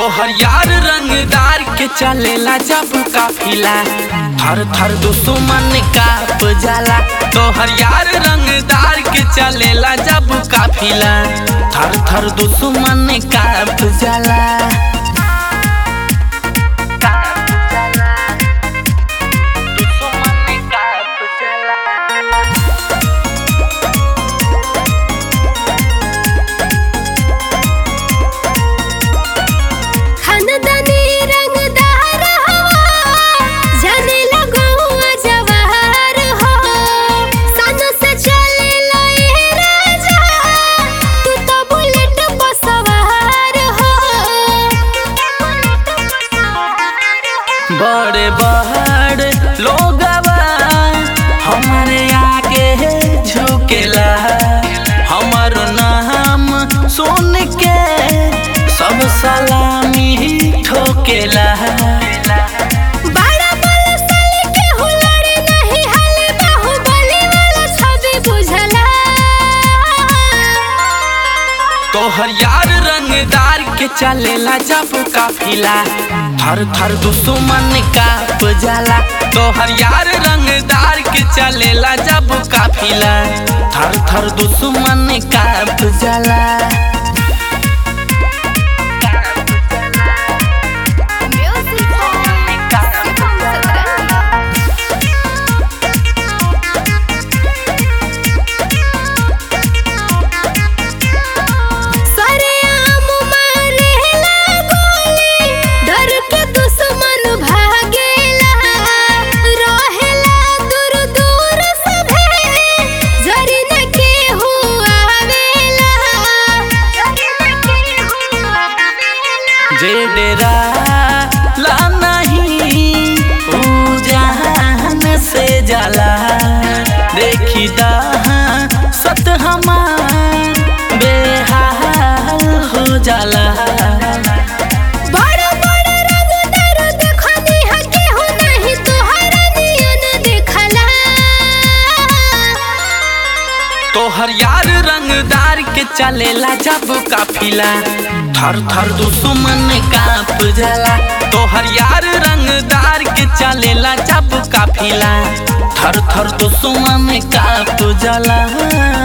तोहर यार रंगदार के चलेला जब काफिला थर थर दुश्मन काप जाला तोहर यार रंगदार के चलेला जब काफिला थर थर दुश्मन काप जाला दुश्मन काप जाला खानदानी रंगदार हवा जाने लगुआ जवाहर हो सन से चले लए राजा तू तो बुलेट पर सवार हो बड़े बड़ लोगवा हमारे आगे झुकेला हमर नाम सुन के सब सलामी ठोकेला बड़ा बलशाली के हुलड़े नहीं हले बाहुबली वाला छवि बुझला तोहर यार रंगदार के चलेला जब काफिला थर थर दुश्मन काप जाला तोहर यार रंगदार के चलेला जब काफिला थर थर दुश्मन काप जाला सरेआम मारेला गोली, डर के दुश्मन भागेला। रहेला दूर दूर सभे, जरी न केहू आवेला। जे डेरा ला नहीं ऊ जहान से जाला देखी दहा सत हमार बेहाल हो जाला बड़ बड़ रंगदार देखनी हा केहू नाही तोहरा नियन देखला तोहर यार रंगदार के चलेला जब काफिला थर थर दुश्मन काप जाला तोहर यार रंगदार के चलेला जब काफिला थर थर दुश्मन काप जाला